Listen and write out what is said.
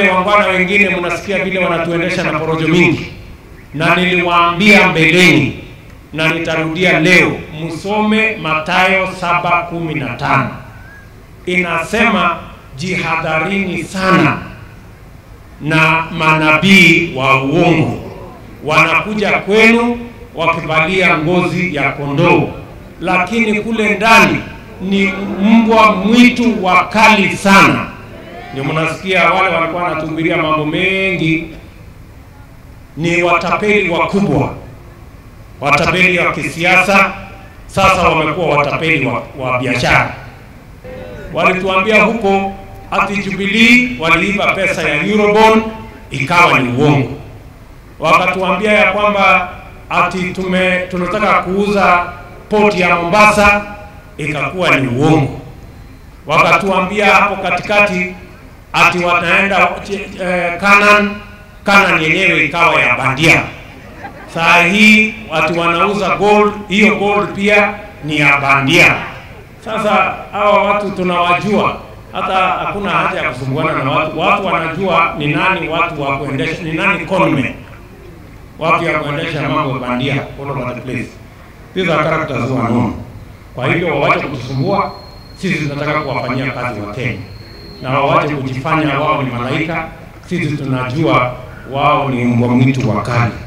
wale wangwana wengine mnasikia vile wanatuendesha na porojo mingi, na niliwaambia mbeleni na nitarudia leo, msome Mathayo saba kumi na tano inasema jihadharini sana na manabii wa uongo, wanakuja kwenu wakivalia ngozi ya kondoo, lakini kule ndani ni mbwa mwitu wakali sana. Ndio mnasikia wale walikuwa wanatuhubiria mambo mengi, ni watapeli wakubwa, watapeli wa kisiasa, sasa wamekuwa watapeli wa, wa biashara. Walituambia huko ati Jubilee waliiba pesa ya Eurobond, ikawa ni uongo. Wakatuambia ya kwamba ati tume tunataka kuuza poti ya Mombasa, ikakuwa ni uongo. Wakatuambia hapo katikati ati wataenda eh, Canaan, Canaan yenyewe ikawa ya bandia. Saa hii ati wanauza gold, hiyo gold pia ni ya bandia. Sasa hawa watu tunawajua, hata hakuna haja ya kusumbuana na watu. Watu wanajua ni nani watu wa kuendesha, ni nani conman, watu ya kuendesha mambo bandia all over the place. These are characters who are known. Kwa hivyo wawache kutusumbua, sisi tunataka kuwafanyia kazi wa Kenya na wawache kujifanya wao ni malaika. Sisi tunajua wao ni mbwa mwitu wakali.